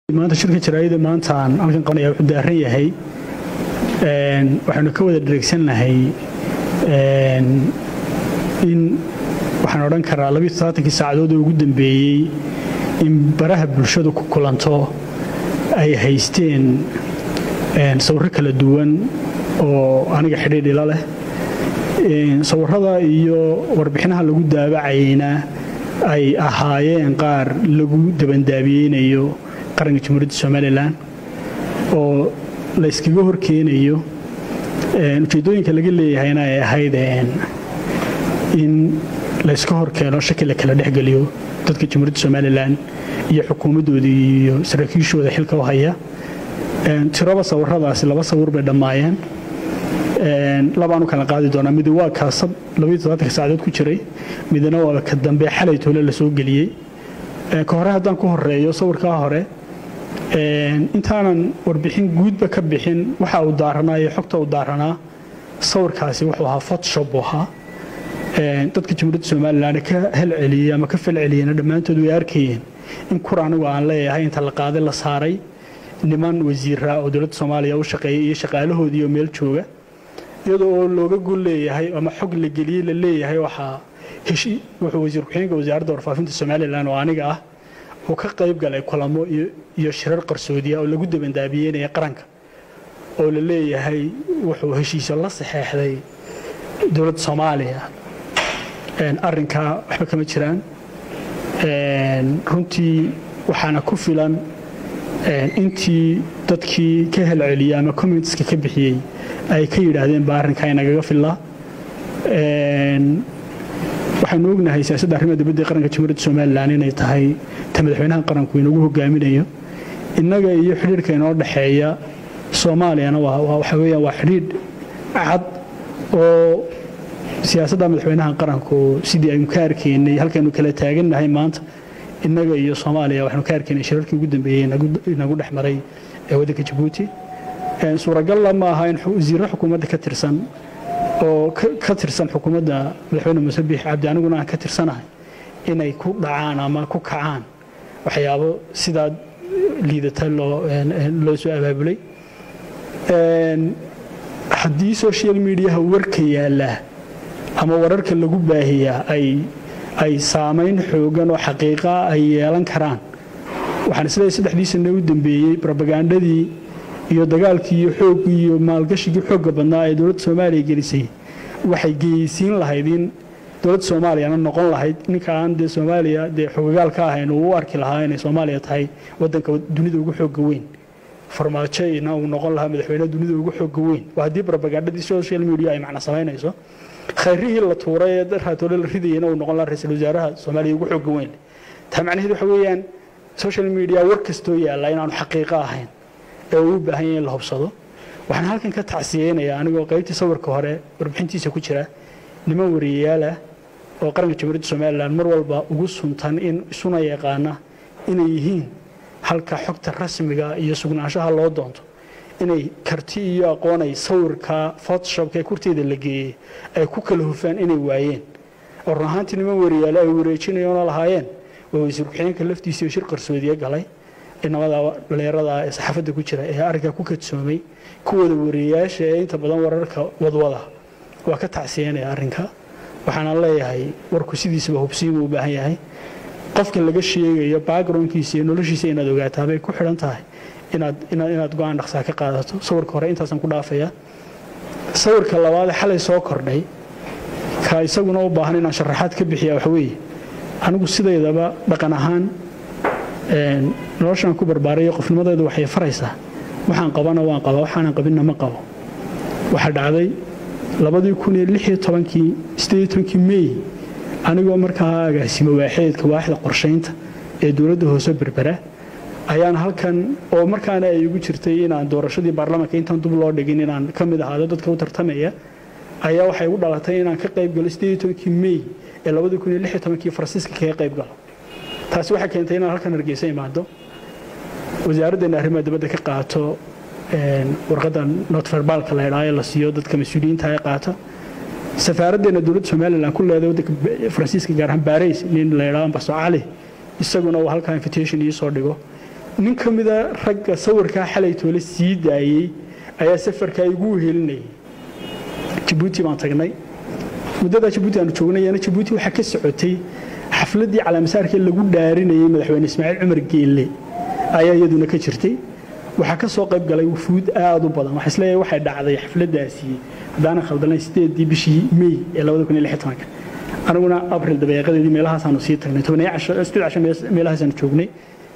maanta shirka jaraa'ida maanta aan halkan qabanaya wuxuu daaran yahay waxaanu ka wada dhareegsannahay in waxaan odhan karaa labiyo todobaatankii saacadood oo ugu dambeeyey in baraha bulshadu ku kulanto ay haysteen sawirro kala duwan oo aniga xidhiidh ila leh sawirrada iyo warbixinaha lagu daabacayna ay ahaayeen qaar lagu dabandaabiyeynayo qaranka jamhuuriyadda somalilan oo la yskaga horkeenayo ujeeddooyinka laga leeyahayna ay ahayd in layska horkeeno shaki la kala dhexgeliyo dadka jamhuuriyadda somalilan iyo xukuumaddooda iyo saraakiishooda xilka u haya tiraba sawirradaasi laba sawir bay dhammaayeen labaanu kala qaadi doonaa mid waa kaasab labaiyo todobaatanka saacadood ku jiray midna waa ka dambe xalay toole la soo geliyey ka hore haddaan ku horeeyo sawirkaa hore intaanan warbixin guudba ka bixin waxa uu daaranaa iyo xogta uu daaranaa sawirkaasi wuxuu ahaa photoshop buu ahaa dadka jamhuuriyadda somalilan ka helceliyey ama ka falceliyeyna dhammaantood way arkayeen in kur anigu aan leeyahay inta la qaaday la saaray niman wasiira oo dowladda soomaaliya u shaqeeyay iyo shaqaalahoodii oo meel jooga iyadoo oo looga gol leeyahay ama xog la geliyey la leeyahay waxaa heshi wuxuu wasiir ku-xigeenka wasaaradda warfaafinta somalilan oo aniga ah uu ka qayb galay kulamo iyo shirar qarsoodiya oo lagu dabandaabiyeynaya qaranka oo la leeyahay wuxuu heshiisyo la saxeexday dowladda soomaaliya arrinkaa waxba kama jiraan runtii waxaana ku filan intii dadkii ka helceliyey ama commentska ka bixiyey ay ka yidhaahdeen baa arrinkaa inagaga fillaa waxaanu ognahay siyaasadda arrimaha dibadda ee qaranka jamhuuriyadda somalilan inay tahay ta madaxweynaha qaranku inagu hogaaminayo innaga iyo xidhiidhka inoo dhexeeya soomaaliyana waxa weeyaan waa xidhiidh cad oo siyaasadda madaxweynaha qaranku sidii aynu ka arkaynay halkaynu kala taagannahay maanta innaga iyo soomaaliya waxaanu ka arkaynay shirarkii ugu dambeeyey inagu dhex maray ee waddanka jabuuti suuragalla ma aha in wasiirro xukuumadda ka tirsan oo ka tirsan xukuumadda madaxweyne muuse biix cabdi aniguna aan ka tirsanahay inay ku dhacaan ama ku kacaan waxyaabo sidaa liidata loo soo abaabulay haddii social mediaha warka yaallaa ama wararka lagu baahiyaa ay saamayn xoogan oo xaqiiqa ay yeelan karaan waxaan isleeyahay saddexdii sane u dambeeyey robagandadii iyo dagaalkii iyo xooggii iyo maalgashigii xoogga badnaa ee dowladda soomaaliya gelisay waxay geysiin lahayd in dowladda soomaaliyana noqon lahayd ninka aan dee soomaaliya dee xogagaal ka ahayn uu u arki lahaa inay soomaaliya tahay waddanka dunida ugu xoogga weyn farmaajona uu noqon lahaa madaxweyne dunida ugu xoogga weyn waa haddii robagandadii social media ay macna samaynayso khayrihii la tuuray ee raatoole la ridayena uu noqon lahaa ra-iisul wasaaraha soomaaliya ugu xoogga weyn taa macnaheed waxa weeyaan social media war kastoo yaalla inaanu xaqiiqo ahayn ee uu u baahan yahay in la hubsado waxaan halkan ka tacsiyeynayaa anigoo qaybtii sawirka hore warbixintiisa ku jira niman wariyayaalah oo qaranka jamhuuriyadda somalilan mar walba ugu suntan in isuna yaqaana inay yihiin halka xogta rasmiga iyo sugnaanshaha loo doonto inay karti iyo aqoon ay sawirka photoshopka ee kurteeda la geeyey ay ku kala hufaan inay waayeen oo run ahaantii niman wariyaale ay wareejinayoona lahaayeen waa wasiir ku-xigeenka laftiisii oo shir qarsoodiye galay inamada dhalinyarada ee saxaafadda ku jira ee arrinkaa ku kadsoomay kuwooda wariyayaasha ee inta badan wararka wadwada waa ka tacsiyeynaya arrinka waxaana leeyahay warku sidiisaba hubsiin uu u baahan yahay qofka laga sheegayo backgroundkiisa iyo noloshiisa inaad ogaataa bay ku xidhan tahay inaad go-aan dhaqsaa ka qaadato sawirka hore intaasaan ku dhaafaya sawirka labaad ee xalay soo kordhay ka isaguna u baahan inaan sharaxaad ka bixiya waxa weeye anigu sidaydaba dhaqan ahaan noloshaan ku barbaarayo qofnimadeedu waxay faraysaa waxaan qabana waan qaba waxaanan qabinna ma qabo waxaa dhacday labadii kun iyo lix iyo tobankii sideed iyo tobankii mey anigoo markaa agaasimo waaxeedka waaxda qorshaynta ee dowladda hoose berbera ayaan halkan oo markaana ay igu jirtay inaan doorashadii baarlamaanka intaan dub loo dhigin inaan ka mid ahaado dadka u tartamaya ayaa waxay igu dhalatay inaan ka qayb galo sideed iyo tobankii mey ee labadii kun iyo lix iyo tobankii faransiiska kaga qayb galo taasi waxay keentay inaan halkan hargeysa imaado wasaaraddeena arrimaha dibadda ka qaato warqadda notferbalka la idhaayo la siiyo dadka mas-uuliyiinta ay qaata safaaraddeena dowladda somalilan ku leedahay waddanka faransiiska gaar ahaan baarays nin la idhaaho ambaso cali isaguna uu halkaa invitation ii soo dhigo nin ka mida ragga sawirkaa xalay toole sii daayey ayaa safarkaa igu wehelinayay jabuuti baan tagnay muddadaa jabuuti aanu joognayana jabuuti waxaa ka socotay xafladdii calaamasaarkee lagu dhaarinayay madaxweyne ismaaciil cumar geelle ayaa iyaduna ka jirtay waxaa ka soo qayb galay wufuud aad u badan waxaa isleeyahay waxay dhacday xafladdaasi haddaanan khaldanayn sideedii bishii mey ee labada kun iyo lix tobanka aniguna abril dabeeqadeedii meelahaasaanu sii tagnay tobaniyo casho sideed casho meelahaasaanu joognay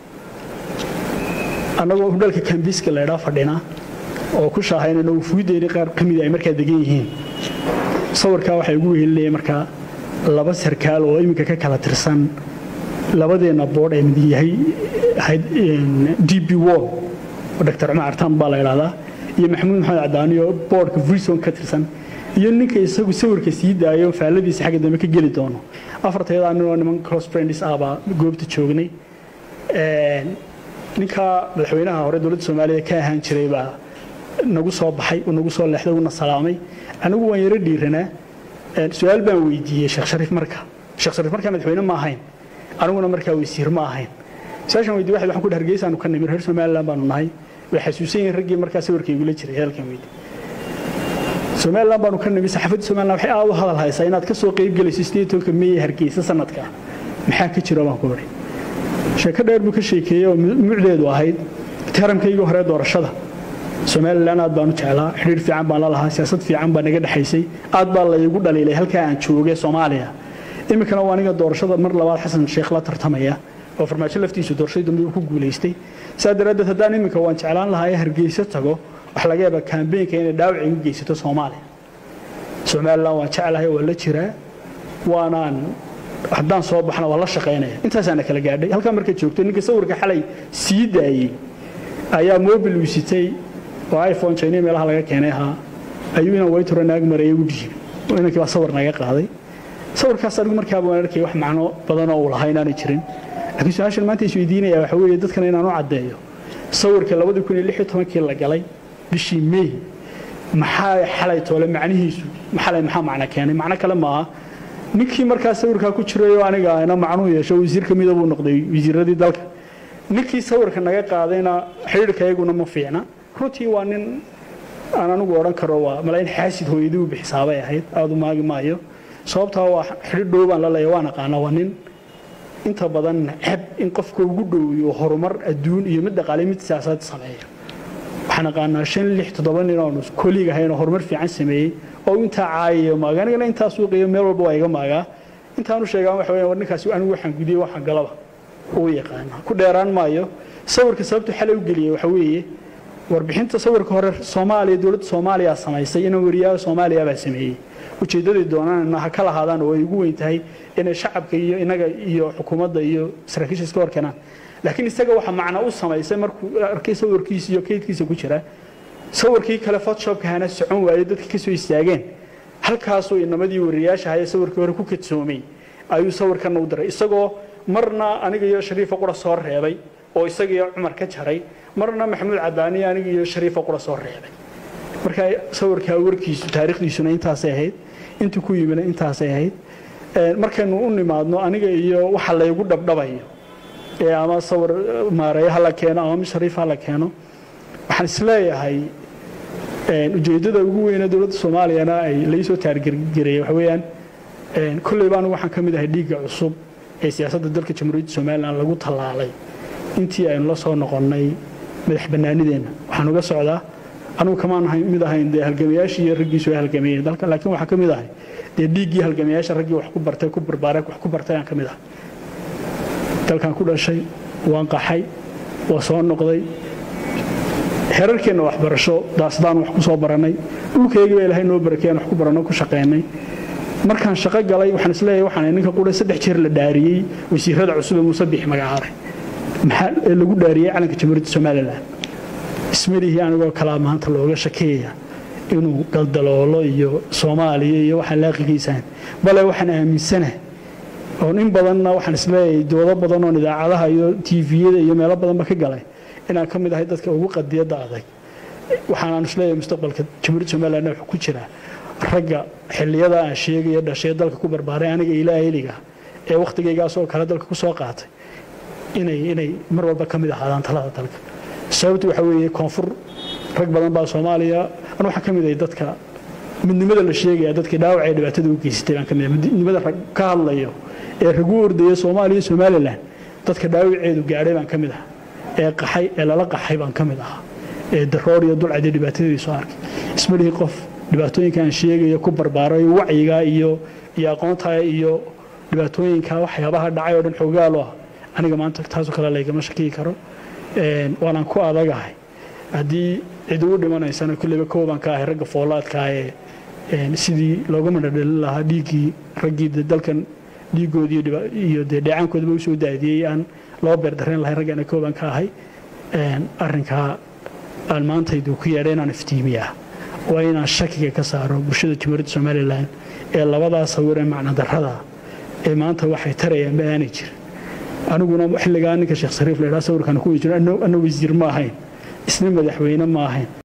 annagoo hudhalka kambiska la idhaa fadhina oo ku shaahaynayno wufuuddeeni qaar ka mida ay markaa degan yihiin sawirkaa waxay ugu wehelinayeen markaa laba sarkaal oo iminka ka kala tirsan labadeenna boodh ee mid yahay d b wall oo dr cumar artaan baa la idhahdaa iyo maxamuud maxamed cadaani oo boodhka vrison ka tirsan iyo ninka isagu sawirka sii daayo faalladiisa xagga dambe ka geli doono afartayada ninoo niman close friends ah baa goobta joognay ninka madaxweynaha hore dowladda soomaaliya ka ahaan jiray baa nagu soo baxay uu nagu soo leexday uuna salaamay anigu waan yaro dhiiranaa su-aal baan weydiiyey sheekh shariif marka sheekh shariif markaa madaxweyne ma ahayn aniguna markaa weysiir ma ahayn su-aashan weydiye waxaad waxaan ku dhahay hargeysaanu ka nimid reer somaliland baanu nahay way xasuusan yihiin raggii markaa sawirka igula jiray hadalkan weydi somaliland baanu ka nimid saxaafadda somaliland waxay aad u hadal haysaa inaad ka soo qayb gelayso sideed tobanka meey hargeysa sanadka maxaa ka jiro baan ku odhay sheeko dheer buu ka sheekeeyey oo mucdeedu ahayd taramkaygii hore doorashada somalilan aad baanu jeclaa xidhiir fiican baan la lahaa siyaasad fiican baa naga dhexaysay aad baa laygu dhaliilay halkaa aan joogay soomaaliya iminkana waa aniga doorashada mar labaad xasan sheekh la tartamaya oo farmaajo laftiisu doorashadii dambe uu ku guulaystay saa daraaddeed haddaan iminka waan jeclaan lahaa ee hargeysa tago wax laga yaaba kambeynka inay dhaawac igu geysato soomaaliya somalilan waan jeclahay waa la jiraa waanaan haddaan soo baxna waa la shaqaynaya intaasaana kala gaadhay halkaa marka joogto ninka sawirka xalay sii daayey ayaa mobil uu sitay oo iphone china meelaha laga keenay ahaa ayuu inaan waytoro naag maraya u dhiibay oo inankii baa sawir naga qaaday sawirkaas anigu markaaba waan arkay wax macno badan oo uu lahaa inaanay jirin laakiin su-aashan maanta isweydiinaya waxa weeye dadkan inaan u caddeeyo sawirka labadii kun iyo lix iyo tobankii la galay bishii may maxaa xalay toole macnihiisu xalay maxaa macno keenay macno kale maaha ninkii markaa sawirkaa ku jirayoo aniga ina macnuhu yeesho wasiir ka mida buu noqday wasiiradii dalka ninkii sawirka naga qaadayna xidhiirka iyaguna ma fiicna runtii waa nin aan anigu odhan karo waa malayn xaasid hooyadii u bixisaabay ahayd aada u maagi maayo sababtaa waa xidhiir dhow baan la leeya waan aqaana waa nin inta badan ceb in qofka ugu dhowiyo horumar adduun iyo mid dhaqaale mid siyaasad sameeya waxaan aqaanaa shan lix toddoba nin oonu koliig ahayn oo horumar fiican sameeyey oo intaa caayayo maaga anigana intaa suuqiyo meel walba waa iga maagaa intaanu sheegaan waxa weya war ninkaasi anigu waxaan gudiyey waxaan galaba uu yaqaana ku dheeraan maayo sawirka sababtu xalay u geliyey waxa weeye warbixinta sawirka hore soomaaliya dowladda soomaaliya samaysay inaan wariyaha soomaaliya baa sameeyey ujeeddadii doonaan ha ka lahaadaan oo ay ugu weyn tahay inay shacabka iyo inaga iyo xukuumadda iyo saraakiisha iska hor keenaan laakiin isaga waxa macno u samaysay markuu arkay sawirkiisa iyo kaydkiisa ku jira sawirkii kale photoshopka hana socon waayey dadka ka soo istaageen halkaasuu inamadii wariyaasha hayee sawirkii hore ku kadsoomay ayuu sawirkana u diray isagoo marna aniga iyo shariifa qura soo reebay oo isagiiyo cumar ka jaray marna maxamuud cadaani aniga iyo shariifa qura soo reebay marka sawirkaa warkiisu taariikhdiisuna intaasay ahayd intuu ku yimina intaasay ahayd markaynu u nimaadno aniga iyo waxa laygu dhabdhabayo ee ama sawir maareeyo ha la keeno ama mid shariif ha la keeno waxaan isleeyahay ujeeddada ugu weyne dowladda soomaaliyana ay laysoo taargergeraya waxa weeyaan kolleyba anigu waxaan ka mid ahay dhiigga cusub ee siyaasadda dalka jamhuuriyadda somalilan lagu tallaalay intii aynu la soo noqonnay madax bannaanideenna waxaan uga socdaa anugu kamaan mid ahayn dee halgamayaashii iyo raggiisu ay halgameeyeen dalka laakiin waxaan ka mid ahay dee dhiiggii halgamayaasha raggii wax ku bartay ku barbaaray wax ku bartay aan ka mid ahay dalkan ku dhashay waan qaxay waa soo noqday xerarkeenna waxbarasho daasdaan wax ku soo barannay dhulkaygii baa ilaahay noo barakeeyaan wax ku baranno ku shaqaynay markaan shaqo galay waxaan isleeyahay waxaan ninka qura saddex jeer la dhaariyey wasiirada cusub ee muuse bix magacaabay maxaa ee lagu dhaariyey calanka jamhuuriyadda somalilan ismalihii anigoo kalaa maanta looga shakeeya inuu galdaloolo iyo soomaaliya iyo waxaan laaqigiisaan bale waxaan aaminsana oo in badanna waxaan isleeyahay doodo badan oon idaacadaha iyo tviyada iyo meelo badanba ka galay inaan ka mid ahay dadka ugu qadiyadda adag waxaanaan isleeyahay mustaqbalka jamhuuriyadda somalilan wuxuu ku jiraa ragga xilliyada aan sheegayo dhashay dalka ku barbaaray aniga ilaa eliga ee wakhtigaygaasoo kale dalka ku soo qaatay inay inay mar walba ka mid ahaadaan talada dalka sababtu waxa weeye koonfur rag badan baa soomaaliya an waxaan ka mid ahay dadka midnimada la sheegaya dadkii dhaawacee dhibaatada u geysatay baan ka mid ahay midnimada rag ka hadlayo ee ragu ordaya soomaaliya somalilan dadka dhaawaceedu gaadhay baan ka mid ahaa ee qaxay ee lala qaxay baan ka mid ahaa ee daroor iyo dulcadii dhibaatadii soo arkay ismalihii qof dhibaatooyinka aan sheegayo ku barbaaray wacyiga iyo iyo aqoonta iyo dhibaatooyinka waxyaabaha dhacay oo dhan xoogaalo ah aniga maanta taasoo kale laygama shakiyi karo waanaan ku adagahay haddii cid ugu dhimanaysana kulleyba koobaan ka ahay ragga foolaadka ee sidii looga madhadhalin lahaa dhiiggii raggii dalkan dhiiggoodii iyo dee dheecaankoodaba u soo daadiyey aan loo beerdareen lahay raggaana koobaan ka ahay arrinkaa aan maantaydu ku yeedha inaan iftiimiyaa waa inaan shakiga ka saaro bulshada jamhuuriyadda somalilan ee labadaa sawir ee macnodarrada ee maanta waxay tarayaan ma aanay jirin aniguna xilligaa ninka sheekh sariif la idhaa sawirkan ku jiro anna wasiir ma ahayn isna madaxweyne ma ahayn